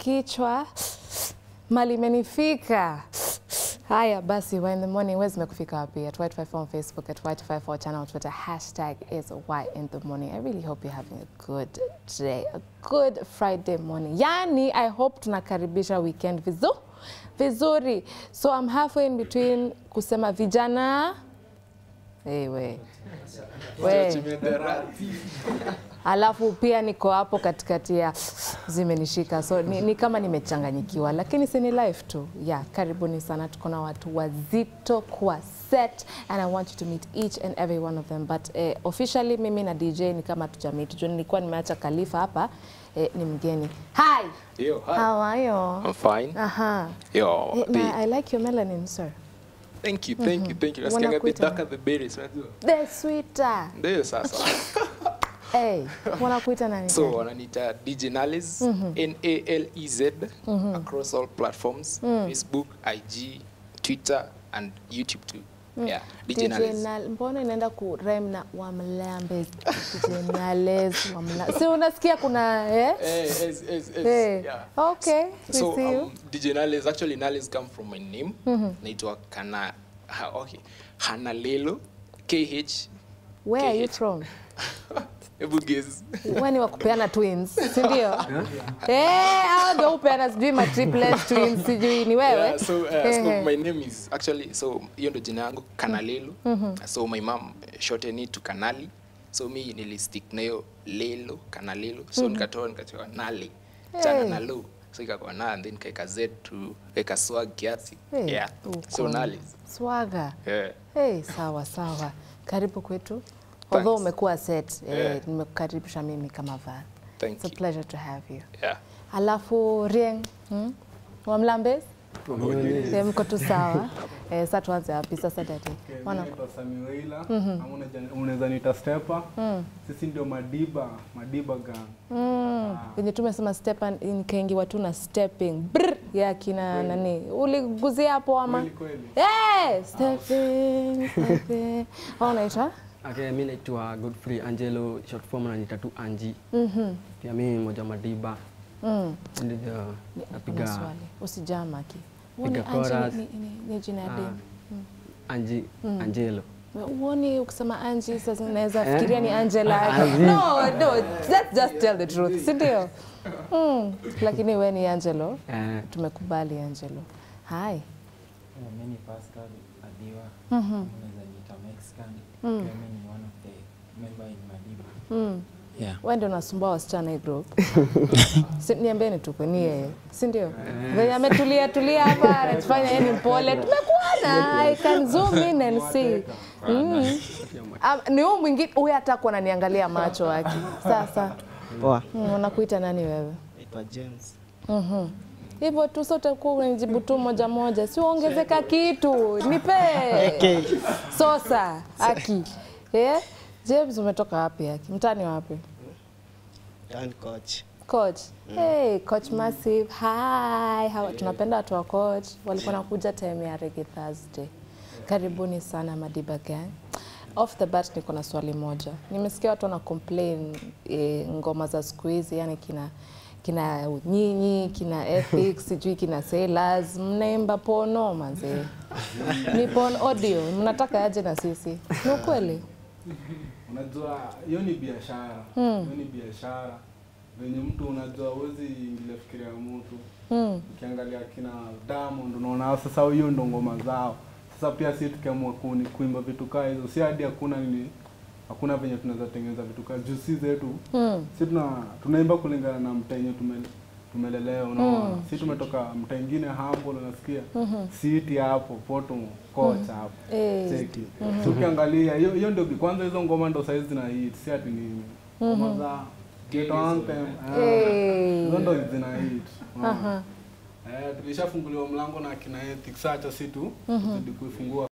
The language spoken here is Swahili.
kichwa mali imenifika haya basi wa in the morning wewe zimekufika wapi at white 54 on facebook at white 54 channel on twitter hashtag is why in the morning i really hope you're having a good day a good friday morning yani i hope tunakaribisha weekend vizu vizuri so i'm halfway in between kusema vijana hey, we. We. alafu pia niko hapo katikati ya zimenishika so ni, ni kama nimechanganyikiwa lakini si ni life tu yeah karibuni sana tuko na watu wazito kwa set and i want you to meet each and every one of them but eh, officially mimi na dj ni kama tujamit juu nilikuwa nimeacha kalifa hapa eh, ni mgeni hi Yo, hi. how are you I'm fine. aha Yo, Eh, the- na i like your melanin sir thank you, thank you, thank you. Nasikianga a bit Wanakuita darker the berries, unajua? the sweeter Ndio sasa. hey wanakuita nani So wananiita DJ Nalez, N A L E Z across all platforms, Facebook, IG, Twitter and YouTube too. Yeah, DJ, DJ Nalez. Nal, mbona inaenda ku rhyme na wamlambes DJ Nales wamla si unasikia kuna eh? Eh, yes, yes, yes, Eh, yeah. okay we So see you um, DJ Nalez, actually Nalez come from my name. Naitwa Kana, ha, okay, Hanalelo, KH. where are you KH. from Hebu guess. wewe ni wa kupeana twins si ndio eh hao ndio upeana sijui ma triplets twins sijui ni wewe Yeah, so, uh, so Ehe. my name is actually so hiyo ndo jina yangu Kanalelo. So my mom shortened it to Kanali. So mi nilistick na hiyo Lelo, Kanalelo. So nikatoa nikatoa Nale. Chana Hey. na lo. So ikakuwa na and then kaeka Z to kaeka swag kiasi. Eh, Yeah. So uko Nale. swaga Yeah. Hey, sawa sawa, karibu kwetu. Although umekuwa set eh, Yeah. nimekukaribisha mimi kama Val. Thank It's a you. pleasure to have you. Yeah. Alafu Rieng, hmm? Wamlambes? Eh, mko tu sawa. Eh, sasa tuanze wapi sasa dadi? Wana Naitwa Sami Weila ama unaja- unaweza niita Stepa. Sisi ndio Madiba, Madiba gang. Mm, venye tumesema step and- nikaingiwa tu na stepping Brr, ya kina nani uliguzia hapo ama Kweli kweli. Eh, stepping, stepping. Au unaitwa Okay, mi naitwa Godfrey Angelo, short form ananiita tu Anji. Pia mi moja Madiba. Mm. Ndio Kuna napiga swali usijamaki Piga chorus. ni, ni, ni jina ya ah, dem Anji Angelo. uoni ukisema Angie sasa naweza fikiria ni Angela no no let's just tell the truth si ndio mm. lakini we ni Angelo Eh, tumekubali Angelo hi Yeah, mimi ni Pascal Adiwa. Unaweza niita Mexican. Pia mimi ni one of the member in Madiba. mm. Yeah. we ndio unasumbua wasichana hii group si, niambieni tu ni yeye si ndio venye ametulia tulia hapa anatufanya yeye ni mpole tumekuona I can zoom in and see mm. Um, ni huyu mwingine huyu hata kuwa ananiangalia macho yake sasa Poa. mm, unakuita nani wewe Naitwa James. Mhm. hivyo tu sote kuwa unijibu tu moja moja, si uongezeka kitu nipe sosa aki yeah? James, umetoka wapi aki? Mtani wapi? Dan coach. Coach. Hey, Coach Massive. Hi. How, tunapenda watu wa coach. Walikuwa nakuja time ya Reggae Thursday. Karibuni sana Madiba Gang. Off the bat niko na swali moja. Nimesikia watu wana complain e, ngoma za siku hizi yani kina kina nyinyi kina ethics sijui kina sailors mnaimba pono manze ni porn audio mnataka aje na sisi ni ukweli Unajua hiyo ni biashara. Hiyo ni biashara. Venye mtu unajua huwezi ingilia fikira ya mtu. mm. Ukiangalia kina Diamond unaona sasa hiyo ndo ngoma zao. Sasa pia sisi tukiamua kuni- kuimba vitu kaa hizo, si hadi hakuna nini hakuna venye tunaweza tengeneza vitu kaa juu si zetu Mm. si tuna tunaimba kulingana na mtaa yenye tume, tumelelewa unaona si tumetoka mtaa ingine humble unasikia siti hapo poto kocha hapo Eh. cheki so ukiangalia hiyo hiyo ndio kwanza hizo ngoma ndo saizi zina hit si ati nini ngoma za ghetto anthem ah, Eh. hizo ndo zina hit unaona? Aha. Eh, tulishafunguliwa mlango na kina Ethics, acha si tu tuzidi kuifungua